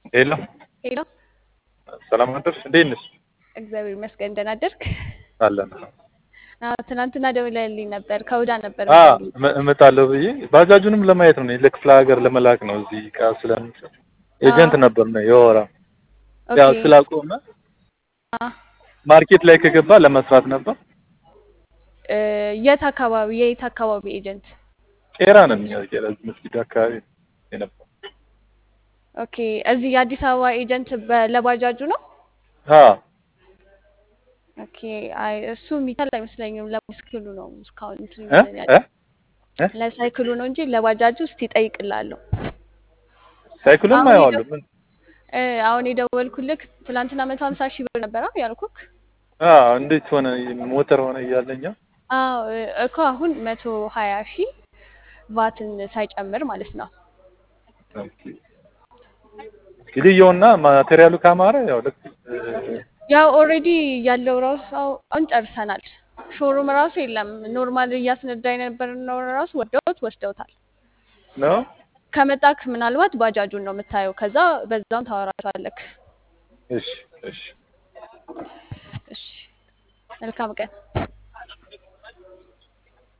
ሄሎ ሄሎ ሰላም አደርሽ? እንዴት ነሽ? እግዚአብሔር ይመስገን ደህና አደርክ? አለን። አዎ ትናንትና ደውለህልኝ ነበር። ከውዳ ነበር አ የምደውልልህ። እመ- እመጣለሁ ብዬ ባጃጁንም ለማየት ነው። እኔ ለክፍለ ሀገር ለመላክ ነው። እዚህ እቃ ስለምሰጥ ኤጀንት አዎ። ነበር ነው የወራ ያው ኦኬ ስላቆመ አ ማርኬት ላይ ከገባ ለመስራት ነበር። እ፣ የት አካባቢ የት አካባቢ ኤጀንት? ቄራ ነን እኛ ቄራ እዚህ መስጊድ አካባቢ የነበር ኦኬ እዚህ የአዲስ አበባ ኤጀንት በ- ለባጃጁ ነው? አ ኦኬ አይ እሱ የሚቻል አይመስለኝም። ለሳይክሉ ነው እስካሁን እንትን እ እያለን እ ያለው እ ለሳይክሉ ነው እንጂ ለባጃጁ እስቲ እጠይቅልሃለሁ። ሳይክሉን አሁን አየዋለሁ። የደው ምን እ፣ አሁን የደወልኩልክ ትላንትና መቶ ሀምሳ ሺህ ብር ነበረ ያልኩክ። አ እንዴት ሆነ ሞተር ሆነ እያለኛ አዎ እ፣ እኮ አሁን መቶ ሀያ ሺህ ቫትን ሳይጨምር ማለት ነው። ኦኬ ግድየውና ማቴሪያሉ ካማረ ያው ልክ እ፣ ያው ኦልሬዲ ያለው ራሱ አው- አሁን ጨርሰናል። ሾሩም ራሱ የለም። ኖርማል እያስነዳ የነበረው ራሱ ወደውት ወስደውታል። ነው ከመጣክ ምናልባት ባጃጁን ነው የምታየው። ከዛ በዛም ታወራቸዋለክ። እሺ እሺ እሺ መልካም ቀን።